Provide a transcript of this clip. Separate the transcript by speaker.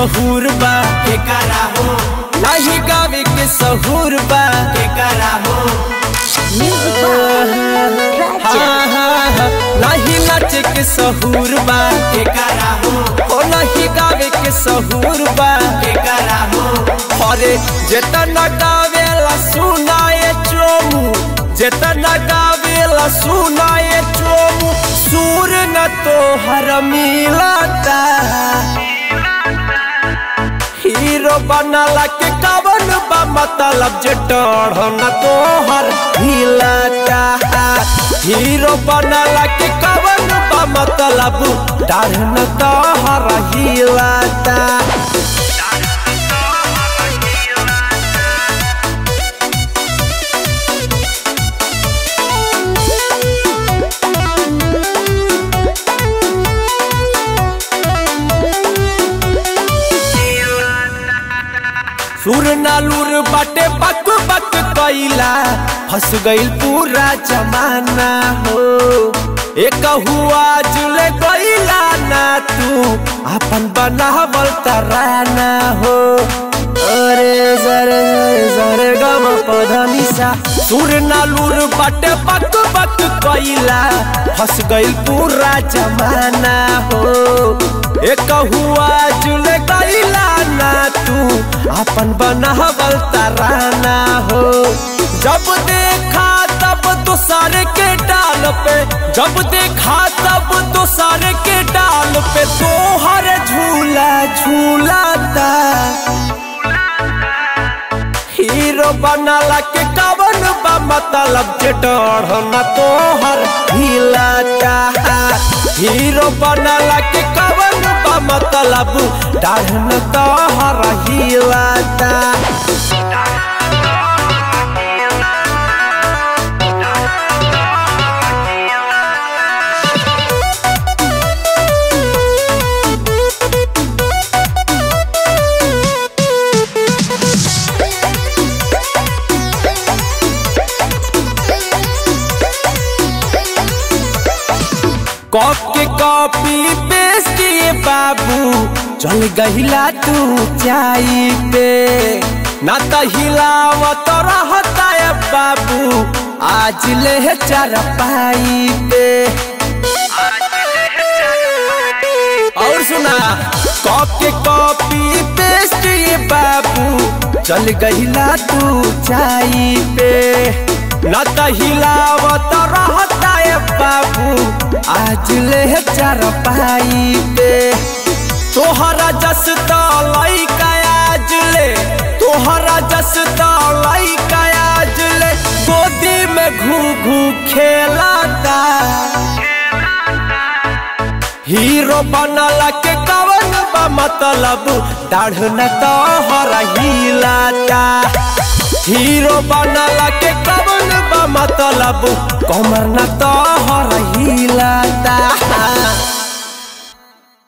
Speaker 1: सहूर बा
Speaker 2: के करा हो
Speaker 1: नहीं गावे के सहूर बा
Speaker 2: के करा हो
Speaker 1: हाँ हाँ हाँ नहीं नाचे के सहूर बा
Speaker 2: के करा हो
Speaker 1: ओ नहीं गावे के सहूर बा
Speaker 2: के करा हो
Speaker 1: अरे जेतना गावेला सुनाए चोमू जेतना गावेला सुनाए चोमू सुर न तो हर मिलता हीरो बनला के कवन बा मतलब जे डढ़ न तो हर हिलता हीरो बनला के कवन बा मतलब डाढ़ न तो हर हिलता सुर नालूर बाटे बक बक कैला फंस गईल पूरा जमाना हो एक हुआ जुले गईला ना तू अपन बनावल तराना हो अरे जरे जरे गम पधनिसा सुर नालूर बाटे बक बक कैला फंस गईल पूरा जमाना हो एक हुआ जुले गईला ना तू अपन बनावल तराना हो जब देखा तब तो सारे के डाल पे जब देखा तब तो सारे के डाल पे तो हर झूला झूलाता हीरो बनाला के कवन बा मतलब जे डढ़ न तो हर हिलाता हीरो बनाला के कवन बा मतलब डाढ़ न तो हर हिलाता कॉप के कॉपी पेस्ट ये बाबू चल गहिला तू चाई पे ना तो हिलावत रहता है बाबू आज ले चार पाई पे और सुना कॉप के कॉपी पेस्ट ये बाबू चल गहिला तू चाई पे न तो हिलावत रहता है बाबू आज ले चार पाई पे तोहरा जस तो लइका आज ले तोहरा जस तो लइका आज ले गोदी में घू घू खेलाता हीरो बनला के कवन बा मतलब दाढ़ न तो हर हिलाता हीरो बनला के कवन बा मतलब कमर न तो हर हिलाता